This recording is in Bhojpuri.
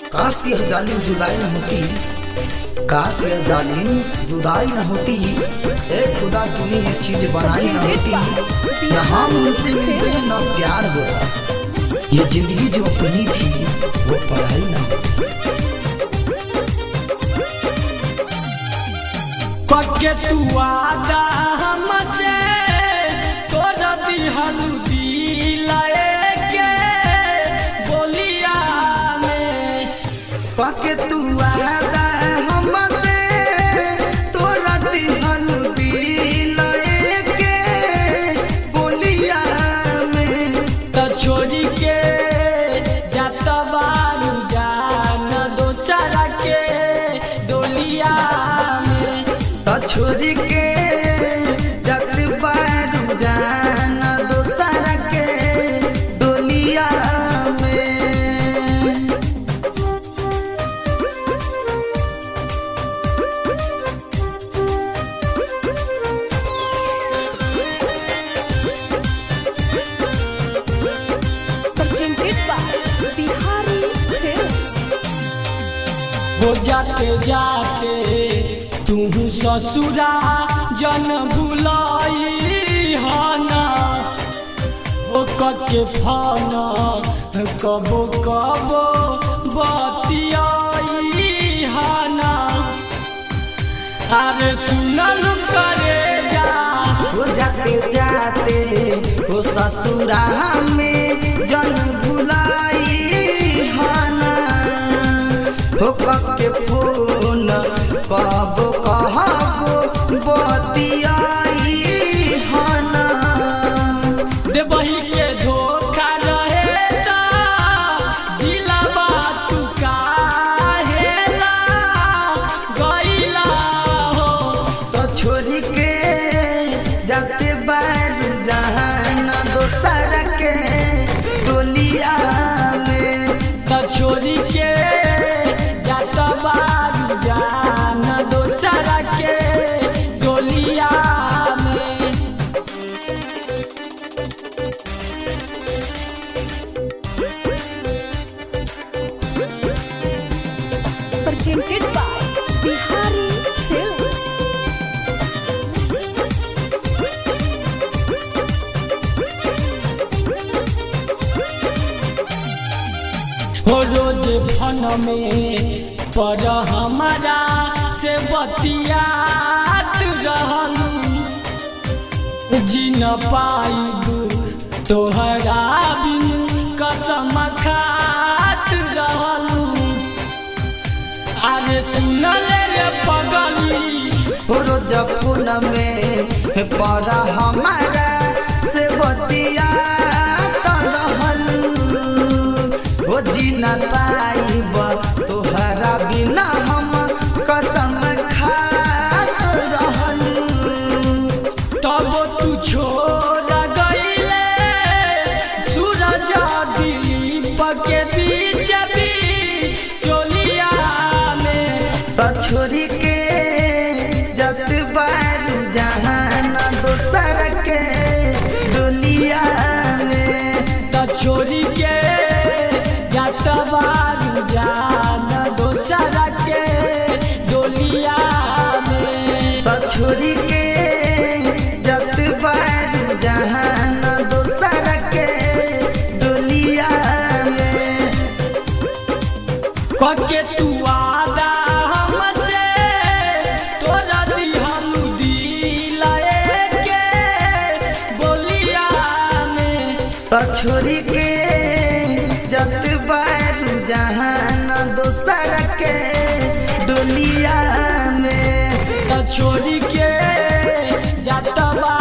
काश यह जालिम जुदाई न होती काश यह जालिम जुदाई न होती ए खुदा तूने ये चीज बनाई न होती न हम उनसे मिलते न प्यार होता ये जिंदगी जो अपनी थी वो पढ़ाई न होती पक्के तू आदा हमसे तोरा दिहल दिलाए के बोलिया में पके तू आदा हमसे तोरा दिहल दिलाए के बोलिया में त छोड़ी के जात बारू जान दोसरा के डोलिया में त छोरी के जत बारू जाना दोसर के डोलिया में presented by Bihari Films. हो जाते जाते तू ससुरा जन भुलाई हना ओ के फाना कबो कबो बतियाई हना अरे सुनल करे जा हो जाते जाते हो ससुरा में जन भुलाई हाना हो के फोन कब कहबो बतियाई हाना देवही के धोखा रहे ता दिलवा तू काहेला गइला हो तो छोरी के जाते बारू जहाना दोसर के टोलिया में त छोरी के जात बारू जान दोसरा के डोलिया में Presented by Bihari Films. हो रोज फन में पर हमारा से बतियात रहलू जी न पाइबू तोहरा बिन कसम खात रहलू अरे सुनले रे पगली रोज फोन में पर हमारा से बतिया रहल हो जी न पाइब तोहरा बिना हम कसम खात रहल तब तू छोड़ गईले सूरज दिलीप के बीच भी चोलिया में त छोरी के जत बारू जहान दोसर के डोलिया में त छोरी के जात बारू जान दोसरा के डोलिया में त छोरी के जत बारू जहान दोसर के डोलिया में कके तू आदा हमसे तोरा दिहल दिलाए के बोलिया में त छोरी के जत बारू जहान दोसर के डोलिया में त छोरी के जात बा